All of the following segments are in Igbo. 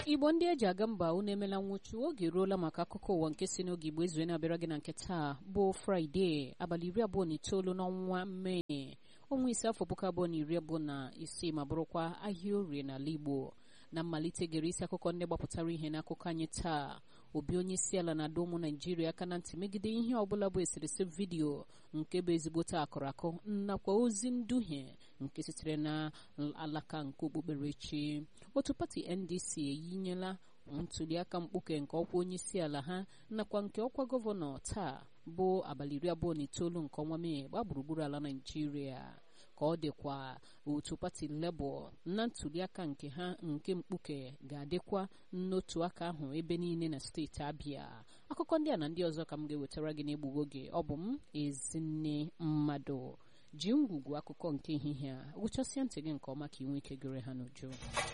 igbo ndị eji aga mba unu emela nwụchu oge eruola maka akụkọ ụwa nke si n'oge igbo ezue na-abịara gị na nke taa bụ fraịde abalị iri abụọ na itoolu n'ọnwa mee ọnwa ise afọ puku abụọ na iri abụọ na isii ma bụrụkwa ahịa orie n'ala igbo na mmalite gere isi akụkọ ndị gbapụtara ihe n'akụkọ anyị taa obi onye isi ala na-adọ ụmụ naijiria aka na ntị megide ihe ọbụla bụ eserese vidiyo nke bụ ezigbote akụrụ akụ nakwa ozi nduhie nke sitere na alaka nke okpukperechi otu pati ndc eyinyela ntuliaka mkpuke nke ọkwa onye isi ala ha nakwa nke ọkwa gọvanọ taa bụ abalị iri abụọ na itoolu nke ọnwa mee gbaa gburugburu ala naijiria ka ọ dịkwa otu pati lebọ na ntuliaka nke ha nke mkpuke ga-adịkwa n'otu aka ahụ ebe niile na steeti abịa akụkọ ndị a na ndị ọzọ ka m ga-ewetara gị n'egbughị oge ọ bụ m ezinne mmadụ ji ngwugwu akụkọ nke ehihie a gwụchasịa ntị gị nke ọma ka ị nwee ike gere ha n'uju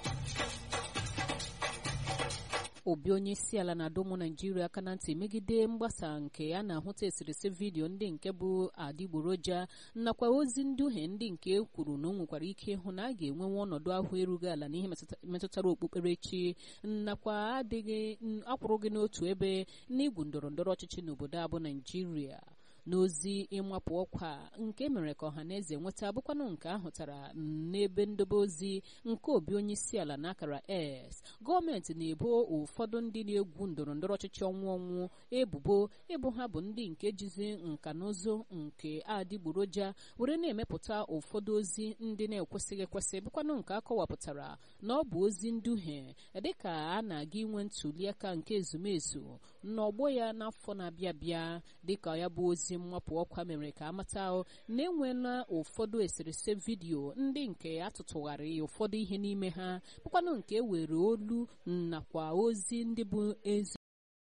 obi onye isi ala na-adọ ụmụ naijiria aka na ntị megide mgbasa nke a na-ahụta eserese vidiyo ndị nke bụ adịgboroja nakwa ozi nduhie ndị nke e kwuru na o nwekwara ike ịhụ na a ga-enwenwe ọnọdụ ahụ erughị ala n'ihe metụtara okpukperechi nakwa adịghị akwụrụghị n'otu ebe n'igwu ndọrọ ndọrọ ọchịchị n'obodo a bụ naijiria n'ozi ịmapụ ọkwa nke mere ka ọha na eze nweta bụkwanụ nke ahụtara n'ebe ndobe ozi nke obi onye isi ala n'akara s gọọmenti na-ebo ụfọdụ ndị na-egwu ndọrọ ndọrọ ọchịchị ọnwụ ọnwụ ebubo ịbụ ha bụ ndị nke jizi nka na ụzụ nke adịgboroja were na-emepụta ụfọdụ ozi ndị na-ekwesịghị ekwesị bụkwanụ nke akọwapụtara na ọ bụ ozi nduhie dịka a na-aga inwe ntuliaka nke ezumezu n'ọgbọ ya n'afọ na-abịa abịa dịka ya bụ ozi mmapụ ọkwa mere ka amata na enweela ụfọdụ eserese vidiyo ndị nke atụtụgharị ụfọdụ ihe n'ime ha bụkwanụ nke were olu nakwa ozi ndị bụ ezi